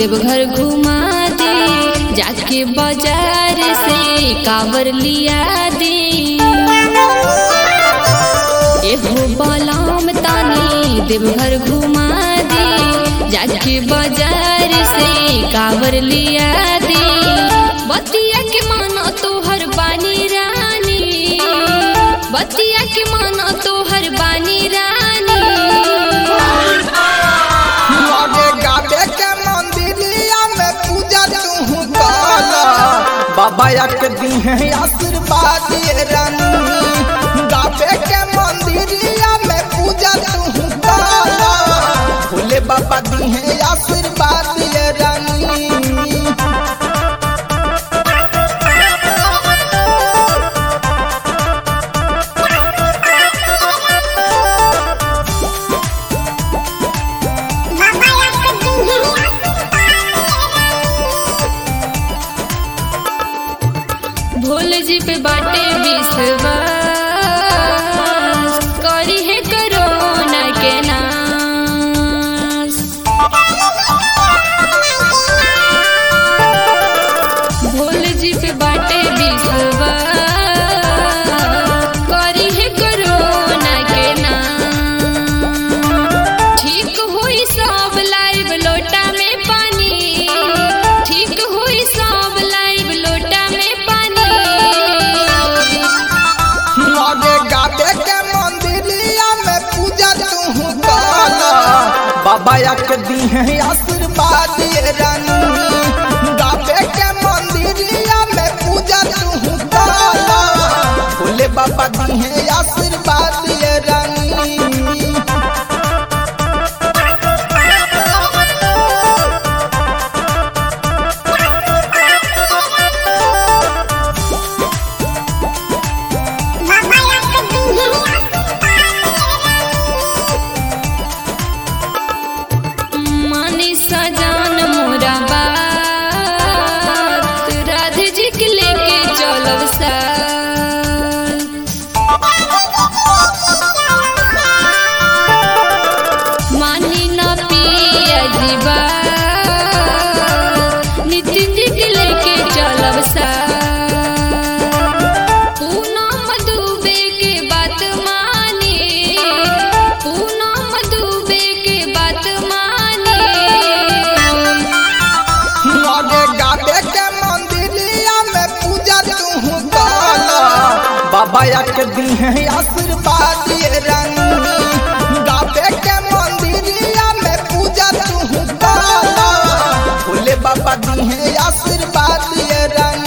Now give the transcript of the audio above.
देवघर घुमा दे जाके बाजार से कावर लिया दे एहो बलाम तानी देवघर घुमा दे जाके बाजार से कावर लिया दे बतिया के मानो तोहर बानी रानी बतिया के मानो तोहर बानी रानी लगे गाबे के मंदिरिया में पूजा तू काल बाबा एक दी है आशीर्वाद ये रानी गाबे के मंदिरिया में पूजा तू काल भोले बाबा दी है आशीर्वाद ये रानी भोले जी पे बाटे विश्वास करी है करोना के नाश भोले जी पे बाटे विश्वास करी है करोना के नाश ठीक हुई सब लाइव लोटा में पानी ठीक हुई सब लाइव लोटा में पानी लगे गाबे के मंदिरिया में पूजा तू काल बाबा एक दी है आशीर्वाद ये रानी गाबे के मंदिरिया में पूजा तू काल भोले बाबा दी है आशीर्वाद ये रानी मानी सजान मोरा बात राधे जी के लेके चलब साथ मानी ना पिया जीवा नितिन जी के लेके चलब साथ पूनम दुबे के बात माने पूनम दुबे के बात माने लगे गाबे के मंदिरिया में पूजा तू काल बाबा एक दी है आशीर्वाद ये रानी गाबे के मंदिरिया में पूजा तू काल भोले बाबा दी है आशीर्वाद ये रानी